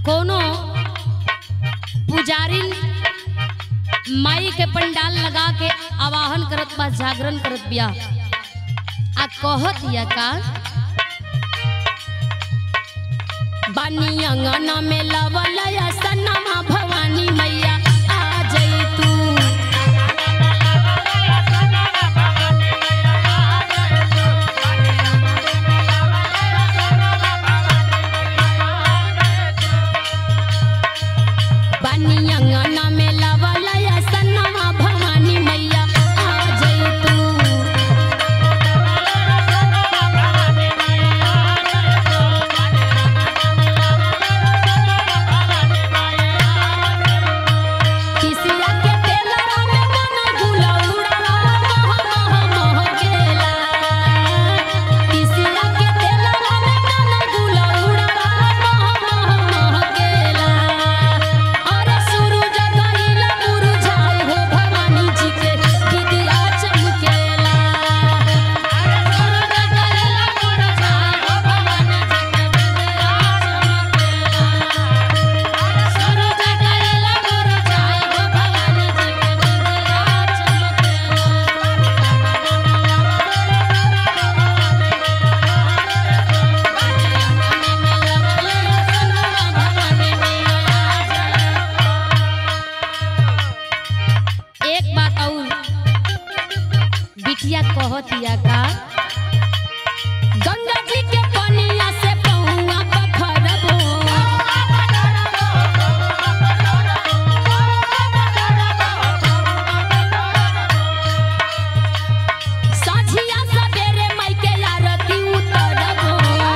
कोनो पुजारी माई के पंडाल लगा के आवाहन करत बा जागरण करत बिया आ कहत या का बानी अंगना में लवल या सनमा भवानी मैया आ जई तू बानी अंगना में लवल या सनमा भवानी मैया आ जई तू किसिया के तेलरा में गाना गुला उड़ाला मोह मोह मोह गेला किसिया के तेलरा में गाना गुला उड़ाला मोह मोह मोह गेला और सूरज गइला मुरझाए हो भवानी जी के विद्या चमकेला अरे सूरज गइला मुरझाए हो भवानी जी के विद्या चमकेला सूरज गइला मुरझाए हो भवानी जी के विद्या चमकेला एक बात और बिटिया कहतिया का गंगा जी के पनिया से पहुआ पखरबो साझिया सबेरे माई के आरती उतरबो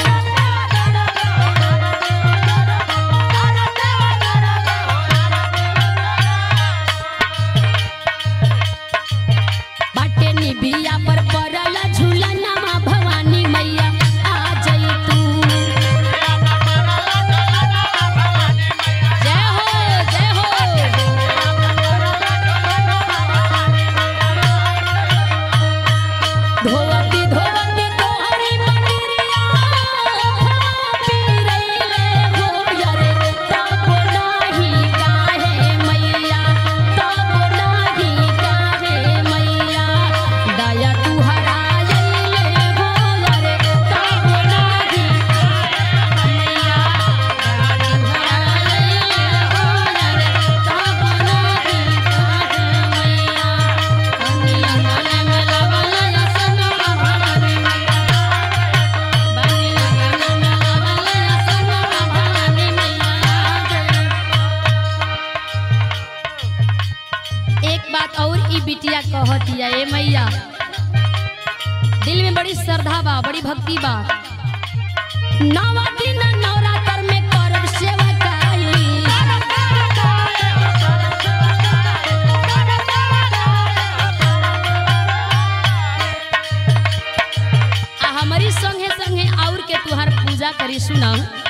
बाटे निबिया पर पड़ल झूलनमा भवानी मैया आ जई तू जय हो जय हो धोवती धोवती तोहरी मंदिरिया पी रईले हो यरे तब नाही काहे मैया तब नाही काहे मैया दया तू हराइले हो यरे तब नाही काहे मैया दया तू हराइले हो यरे तब नाही काहे मैया कनिया गले में लवल सनमा भवानी मैया बनिया गले में लवल सनमा भवानी मैया एक बात और ई बिटिया कहतिया ए मैया दिल में बड़ी श्रद्धा बा बड़ी भक्ति बा नवा दिन नवरात्र में करब सेवा आ हमारी संगे संगे और के तुहार पूजा करी सुना